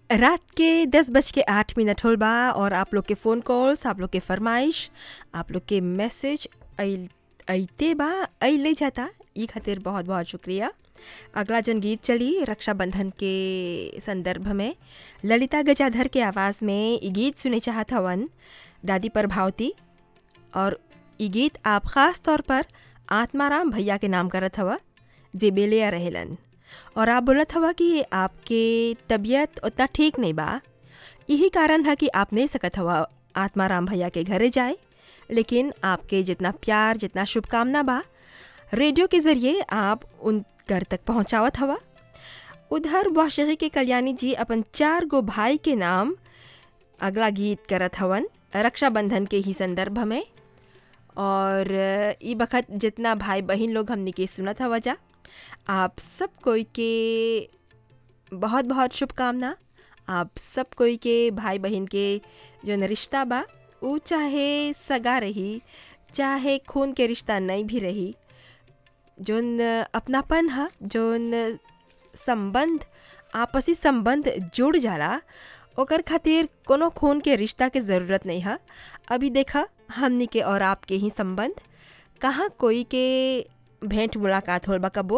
रात के दस बज के आठ मिनट होल बा और आप लोग के फ़ोन कॉल्स आप लोग के फरमाइश आप लोग के मैसेज अइते बा अइले जाता ई खातिर बहुत बहुत शुक्रिया अगला जन गीत चली रक्षाबंधन के संदर्भ में ललिता गजाधर के आवाज़ में ई गीत सुने चाहत हवन दादी प्रभावती और ई गीत आप ख़ास तौर पर आत्माराम भैया के नाम करत हवा जे बेलिया रहेलन और आप बोलत हवा कि आपके तबीयत उतना ठीक नहीं बा यही कारण है कि आप नहीं सकत हवा आत्माराम भैया के घरे जाए लेकिन आपके जितना प्यार जितना शुभकामना बा रेडियो के ज़रिए आप उन घर तक पहुंचावत हवा उधर वाशगी के कल्याणी जी अपन चार गो भाई के नाम अगला गीत करत हवन रक्षाबंधन के ही संदर्भ में और ई बखत जितना भाई बहन लोग हमने के सुनत हवा जा आप सब कोई के बहुत बहुत शुभकामना आप सब कोई के भाई बहन के जो रिश्ता बा ऊ चाहे सगा रही चाहे खून के रिश्ता नहीं भी रही जोन अपनापन है जोन संबंध आपसी संबंध जुड़ जाला ओकर खातिर कोनो खून के रिश्ता के ज़रूरत नहीं है अभी देखा हमनी के और आपके ही संबंध कहाँ कोई के भेंट मुलाकात होल बा कबो